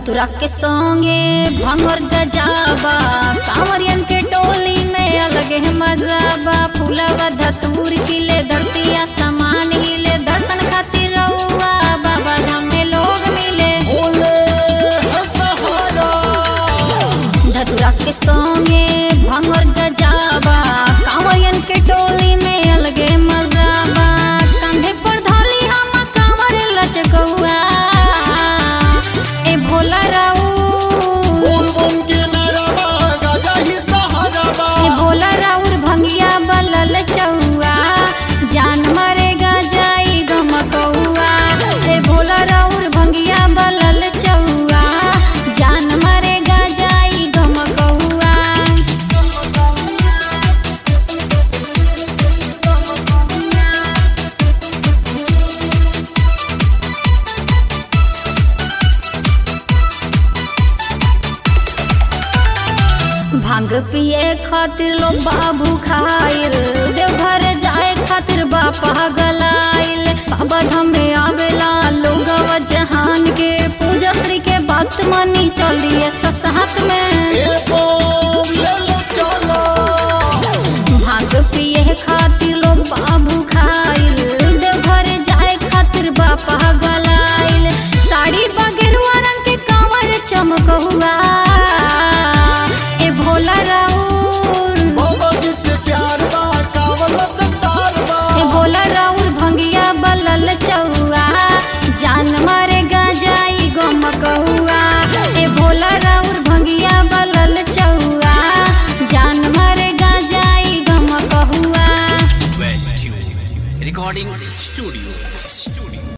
धतुरा के संगे भंगर गजाबा कांवरियन के टोली में अलग है मजाबा फूलावा धतूर खिले धरतिया समान हिले दर्शन खातिर रउआ बाबा धाम में लोग मिले भोले है सहारा धतुरा के संगे भंगर गजाबा कांवरियन के टोली में अलगे मजाबा कंधे पर धाली हम कांवर लचकौआ ए भोला राऊ बोल बम के नरवा गाजा ही सहारा बा ए भोला राउर भंगिया बलल चौआ जान मरेगा जाई गमकौआ ए भोला राउर भंगिया बलल चौआ जान मरेगा जाई गमकौआ भांग पिए खातिर लोग बाबू खाइल देवघर जाए खातिर बापा गलाइल बाबा धाम में आवेला लोग जहान के पूजा श्री के बात मानी चलिए ससात में एको ले लो चलो भांग पिए खातिर लोग बाबू खाइल देवघर जाए खातिर बापा गलाइल साड़ी बगेरुआ रंग के कांवर चमकहुआ ए भोला राउर बाबा जी से प्यार बा कावल चट्टार बा ए भोला राउर भंगिया बलल चौआ जान मारेगा जाई गमकहुआ ए भोला राउर भंगिया बलल चौआ जान मारेगा जाई गमकहुआ Wet Tune Recording Studio.